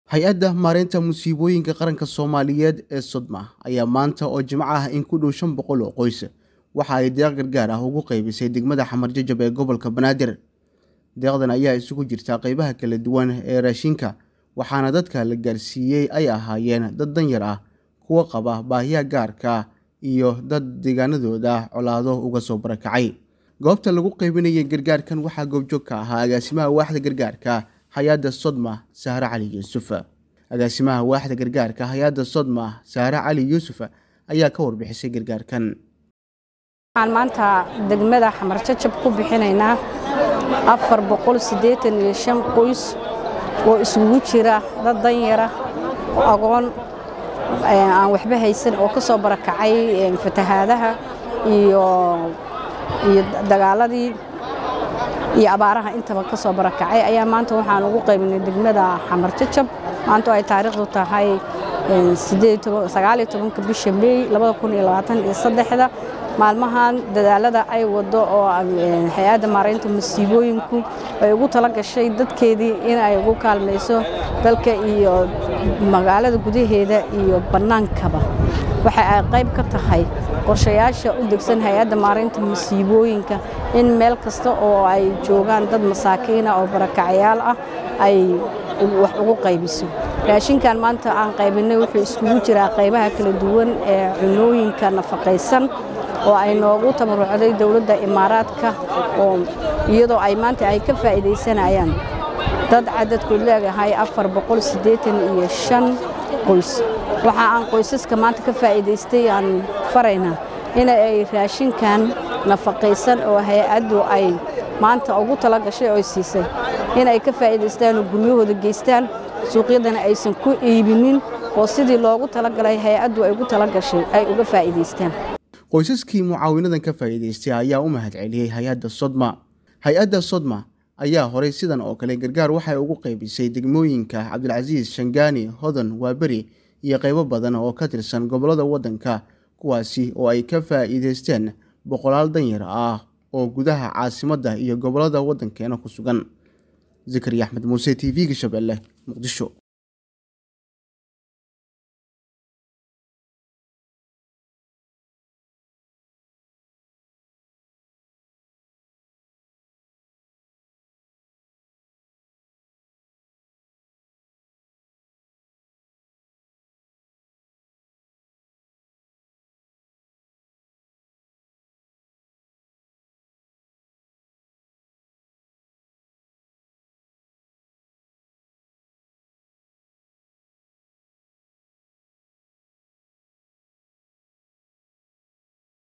hay-adda maareynta musiibooyinka qaranka soomaaliyeed ee sodma ayaa maanta oo jimco ah in ku dhow shan boqol oo qoys waxa ay deeq gargaar ah ugu qaybisay degmada xamar jajab ee gobolka banaadir deeqdan ayaa isugu jirtaa qeybaha kala duwan ee raashinka waxaana dadka la gaarsiiyey ay ahaayeen dad danyar ah kuwa qaba baahiya gaarka iyo dad deegaanadooda colaado uga soo barakacay goobta lagu qaybinayay gargaarkan waxaa goobjoog ka ahaa agaasimaha waaxda gargaarka hay-adda sodma sahre cali yuusuf agaasimaha waaxda gargaarka hay-adda sodma sahre cali yuusuf ayaa ka warbixisay gargaarkan waxaan maanta degmada xamar jajab ku bixinaynaa afar boqol siddeetan iyo shan qoys oo isugu jira dad danyara agoon aan waxba haysan oo ka soo barakacay fatahaadaha iyo iyo dagaaladii iyo abaaraha intaba ka soo barakacay ayaa maanta waxaan ugu qaybinay degmada xamar jajab maanta oo ay taariikhdu tahay sagaaliyo tobanka bisha meey labada kun iyo labaatan iyo saddexda maalmahan dadaalada ay wado oo hay-adda maaraynta masiibooyinku ay ugu tala gashay dadkeedii in ay ugu kaalmayso dalka iyo magaalada gudaheeda iyo bannaankaba waxa ay qayb ka tahay qorshayaasha u degsan hay-adda maaraynta masiibooyinka in meel kasta oo ay joogaan dad masaakiina oo barakacayaal ah ay wax ugu qaybiso raashinkan maanta aan qaybinay wuxuu iskugu jiraa qaybaha kala duwan ee cunooyinka nafaqaysan oo ay noogu tabarucday dowladda imaaraadka oo iyadoo ay maanta ay ka faa'iidaysanayaan dad cadadkood leegahay afar boqol siddeetan iyo shan qoys waxa aan qoysaska maanta ka faa'iidaystay aan faraynaa in ay raashinkan nafaqaysan oo hay-addu ay maanta ugu tala gashay oo siisay in ay ka faa'iidaystaan oo guryahooda geystaan suuqyadana aysan ku iibinin oo sidii loogu talagalay hay-addu ay ugu tala gashay ay uga faa'iidaystaan qoysaskii mucaawinadan ka faa'iidaystay ayaa u mahad celiyey hay-adda sodma hay-adda sodma ayaa horay sidan oo kale gargaar waxay ugu qaybisay degmooyinka cabdilcasiis shangaani hodan waaberi iyo qaybo badan oo ka tirsan gobollada waddanka kuwaasi oo ay ka faa'iidaysteen boqolaal danyar ah oo gudaha caasimadda iyo gobollada waddankeena ku sugan zakariya axmed muuse t v-ga shabeelle muqdisho